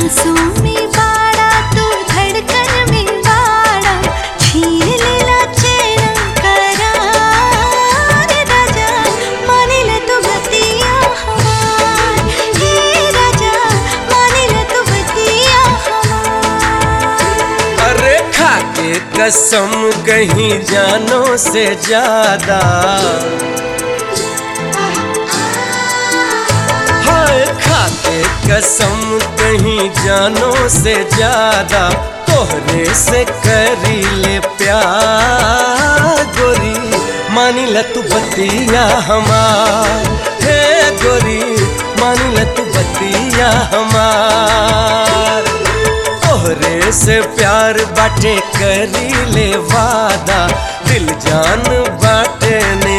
सांसों में बाड़ा तू धड़कन में बाड़ा छीन लेला चैन करार राजा माने ले तू बतिया हमार हे राजा माने ले तू बतिया हमार अरे खा के कसम कहीं जानो से ज्यादा हाय खा के कसम कहीं जानो से ज्यादा तोहरे से करी ले प्यार गोरी मानी ल तू बतिया हमार हे गोरी मानी ल तू बतिया हमार तोहरे से प्यार बाटे करी ले वादा दिल जान बाटे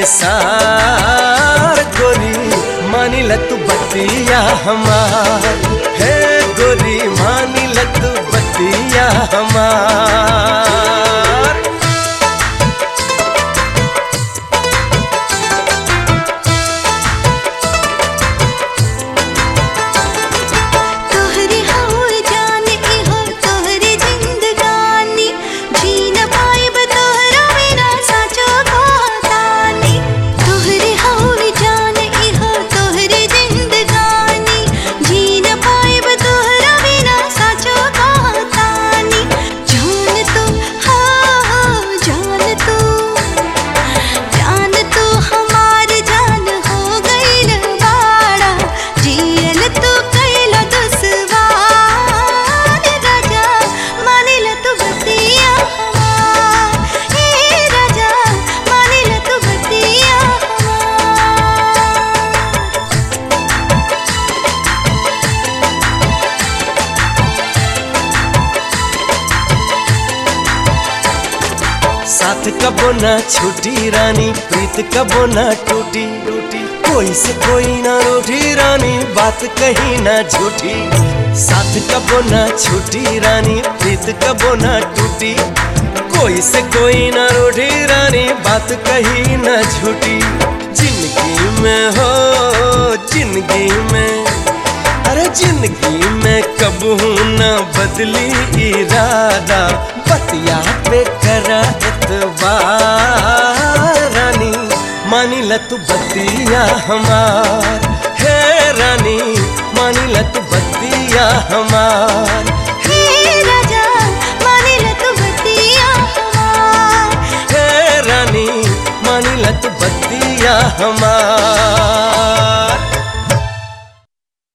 निसार गोरी मानी ल तू बतिया हमार हे गोरी मानी ल तू बतिया हमार तोहरी हो जाने की हो तोहरी जिंदगानी जी न पाइब तोहरा बिना साचो कहतानी तोहरी हो जाने की हो तोहरी जिंदगानी जी न पाइब तोहरा बिना साचो कहतानी जान तू हो जान तू जान तू हमार जान हो गईल बाड़ा जियल तू कैल दुश्वार राजा मानिल तू बतिया हमार हे राजा मानिल तू बतिया हमार साथ कबो ना छूटी रानी प्रीत कबो ना टूटी टूटी कोई से कोई ना रूठी रानी बात कहीं ना झूठी साथ कबो ना छूटी रानी प्रीत कबो ना टूटी कोई से कोई ना रूठी रानी बात कहीं ना झूठी जिंदगी में हो जिंदगी में अरे जिंदगी में कबू न बदली इरादा बतिया पे करा एतबार रानी मानी ल तू बतिया हमार हे रानी मानी ल तू बतिया हमार हे राजा मानिल तू बतिया हमार हे रानी मानी ल तू बतिया हमार